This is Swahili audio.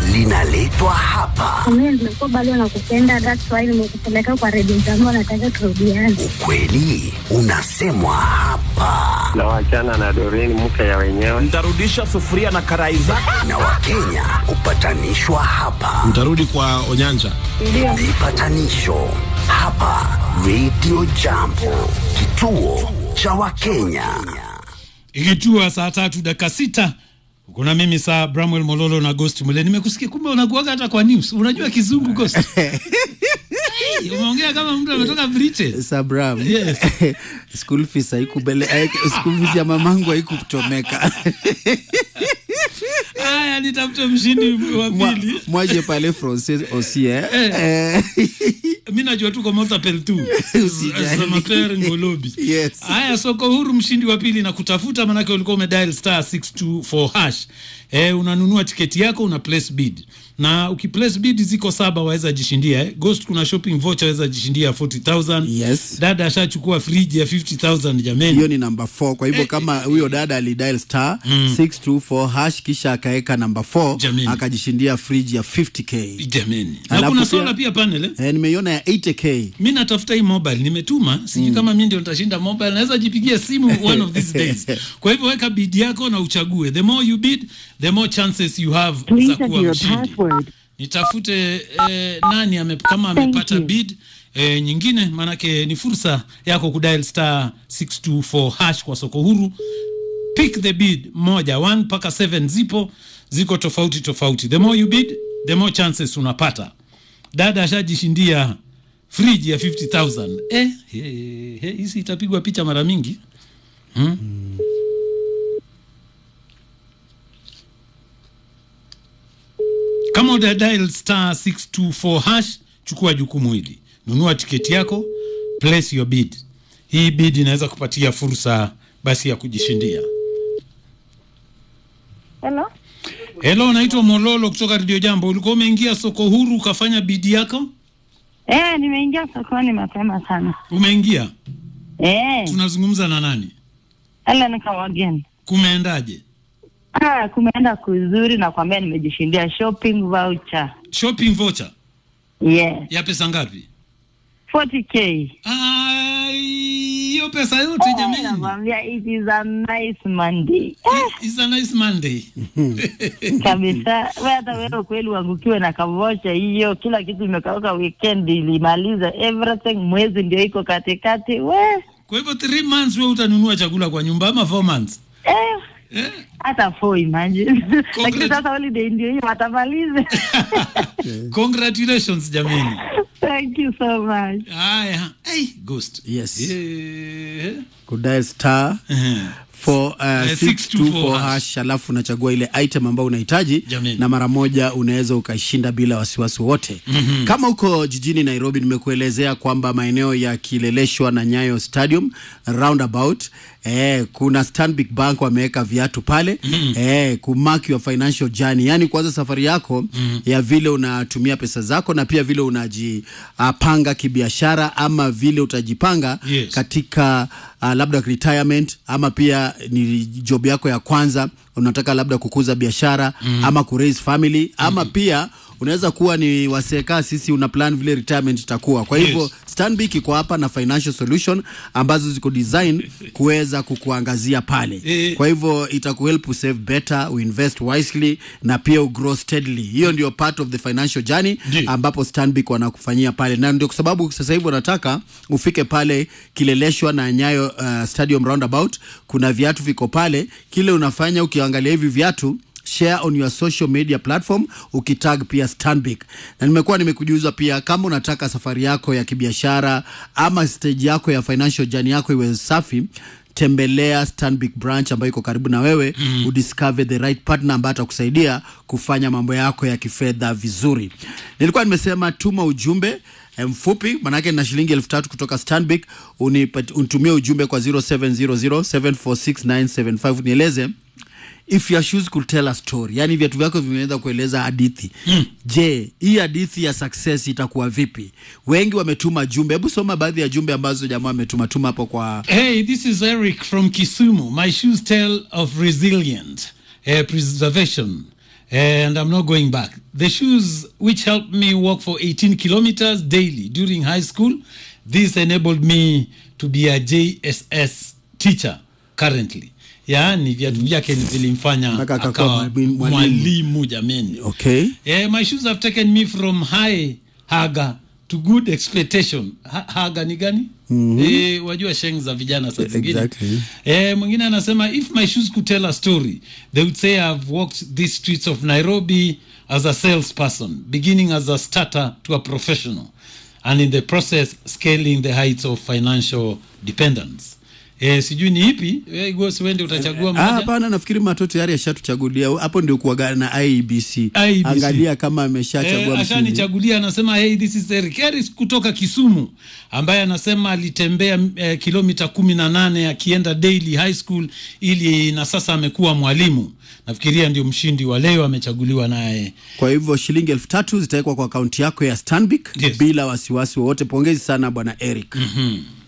linaletwa hapa. Mimi nimekuwa bado nakupenda, that's why nimekupeleka kwa redio zangu, nataka turudiane. Ukweli unasemwa hapa, na wachana na Doreen mke ya wenyewe. Ntarudisha sufuria na karai zako. na Wakenya hupatanishwa hapa. Mtarudi kwa Onyanja. Vipatanisho hapa Radio Jambo, kituo cha Wakenya. ikitua saa tatu dakika sita kuna mimi saa Bramwell Mololo na Ghost Mule. Nimekusikia kumbe unakuaga hata kwa news. Unajua kizungu Ghost? Hey, umeongea kama mtu ametoka Britain. Sabram. Yes. school fees haikubele haik- school fees ya mamangu haikuchomeka. Haya, nitafute mshindi wa Mwa- pili. Mwaje pale Francis Osie. Eh. Eh. mi najua tu komotapel tu Usijali. Samater Ngolobi. Yes. Haya, soko huru, mshindi wa pili na kutafuta, manake ulikuwa umedial star 624 hash. Eh, unanunua tiketi yako una place bid na ukiplace bid ziko saba waweza jishindia eh. Ghost kuna shopping voucher waweza jishindia 40000 Yes. dada ashachukua friji ya 50000 jameni hiyo ni namba 4 kwa hivyo kama huyo dada alidial star 624 hash kisha akaweka namba 4 Jamini. akajishindia friji ya 50k jameni na Alafu kuna pia- sola pia panel eh? eh, nimeiona ya 80k mi natafuta hii mobile nimetuma sijui kama mi ndio nitashinda mobile naweza jipigia simu one of these days kwa hivyo weka bid yako na uchague the more you bid the more chances you have za kuwa mshindi nitafute eh, nani ame, kama amepata bid eh, nyingine maanake ni fursa yako kudial star 624 hash kwa soko huru pick the bid moja 1 mpaka 7 zipo ziko tofauti tofauti the more you bid the more chances unapata dada ashajishindia friji ya 50000 eh, eh, eh, hizi itapigwa picha mara mingi hmm? kama uda dial star 624 hash chukua jukumu hili nunua tiketi yako place your bid hii bid inaweza kupatia fursa basi ya kujishindia Hello? helo naitwa mololo kutoka redio jambo ulikuwa umeingia soko huru ukafanya bidi yako Eh, nimeingia sokoni mapema sana. umeingia Eh, tunazungumza na nani ela nikawageni. kumeendaje Ah, kumeenda kuzuri na kwambia nimejishindia shopping voucher. shopping voucher Yes. ya pesa ngapi 40k. Ah, hiyo pesa yote jamani Nakwambia it is a nice Monday. It's a nice Monday. Kabisa. Wewe hata wewe kweli uangukiwe na kavocha hiyo, kila kitu imekauka, weekend ilimaliza everything, mwezi ndio iko katikati. We, Kwa hivyo 3 months wewe utanunua chakula kwa nyumba ama 4 months? eh, Eh? hata four imagine. Lakini sasa holiday ndio hiyo watamaliza. Congratulations jamani. Thank you so much. Haya, hey, ghost. yes Eh. kudial star Eh. for, uh, Eh, 624 hash. hash alafu unachagua ile item ambayo unahitaji Jameni. na mara moja unaweza ukashinda bila wasiwasi wote mm-hmm. kama uko jijini nairobi nimekuelezea kwamba maeneo ya kileleshwa na nyayo stadium roundabout eh, kuna stanbic bank wameweka viatu pale mm-hmm. eh, kumark your financial journey yani kuanza safari yako mm-hmm. ya vile unatumia pesa zako na pia vile unajipanga kibiashara ama vile utajipanga Yes. katika uh, labda retirement ama pia ni job yako ya kwanza unataka labda kukuza biashara mm. ama kuraise family ama mm. pia unaweza kuwa ni waseka sisi una plan vile retirement itakuwa kwa hivyo Yes. stanbic iko hapa na financial solution ambazo ziko design kuweza kukuangazia pale Eh. kwa hivyo itakuhelp usave better uinvest wisely na pia ugrow steadily hiyo ndio part of the financial journey Ndio. ambapo stanbic wanakufanyia pale na ndio kwa sababu sasa hivi wanataka ufike pale kileleshwa na nyayo uh, stadium roundabout kuna viatu viko pale kile unafanya ukiangalia hivi viatu share on your social media platform ukitag pia stanbic na nimekuwa nimekujuza pia kama unataka safari yako ya kibiashara ama stage yako ya financial journey yako iwe safi tembelea stanbic branch ambayo iko karibu na wewe mm. udiscover the right partner ambaye atakusaidia kufanya mambo yako ya kifedha vizuri nilikuwa nimesema tuma ujumbe eh, mfupi manake na shilingi elfu tatu kutoka stanbic unipat- unitumie ujumbe kwa 0700746975 nieleze if your shoes could tell a story yani viatu vyako vimeweza kueleza hadithi mm. je hii hadithi ya success itakuwa vipi wengi wametuma jumbe hebu soma baadhi ya jumbe ambazo jamaa wametuma tuma hapo kwa Hey, this is Eric from Kisumu. My shoes tell of resilience, uh, preservation, and I'm not going back. The shoes which helped me walk for 18 kilometers daily during high school, this enabled me to be a JSS teacher currently. Yaani viatu vyake vilimfanya Mpaka akakuwa akawa mwalimu- mwalimu. mwalimu jameni. Okay. Eh, my shoes have taken me from high haga to good expectation. Ha, haga ni gani? Eh, wajua sheng za vijana saa zingine. Exactly. Eh, mwingine anasema if my shoes could tell a story, they would say I've walked these streets of Nairobi as a salesperson, beginning as a starter to a professional, and in the process scaling the heights of financial dependence. Eh, sijui ni ipi? Eh, Ghost, wende utachagua Ah, moja. hapana, nafikiri Mato tayari ashatuchagulia. Hapo ndio kuaga na IEBC. IEBC. Angalia kama ameshachagua Eh, mshindi. ashanichagulia anasema hey, this is Eric Harris kutoka Kisumu ambaye anasema alitembea eh, kilomita kumi na nane akienda daily high school ili na sasa amekuwa mwalimu. Nafikiria ndio mshindi wa leo amechaguliwa naye. Kwa hivyo shilingi elfu tatu zitawekwa kwa akaunti yako ya Stanbic Yes. bila wasiwasi wowote. Pongezi sana bwana Eric. Hmm.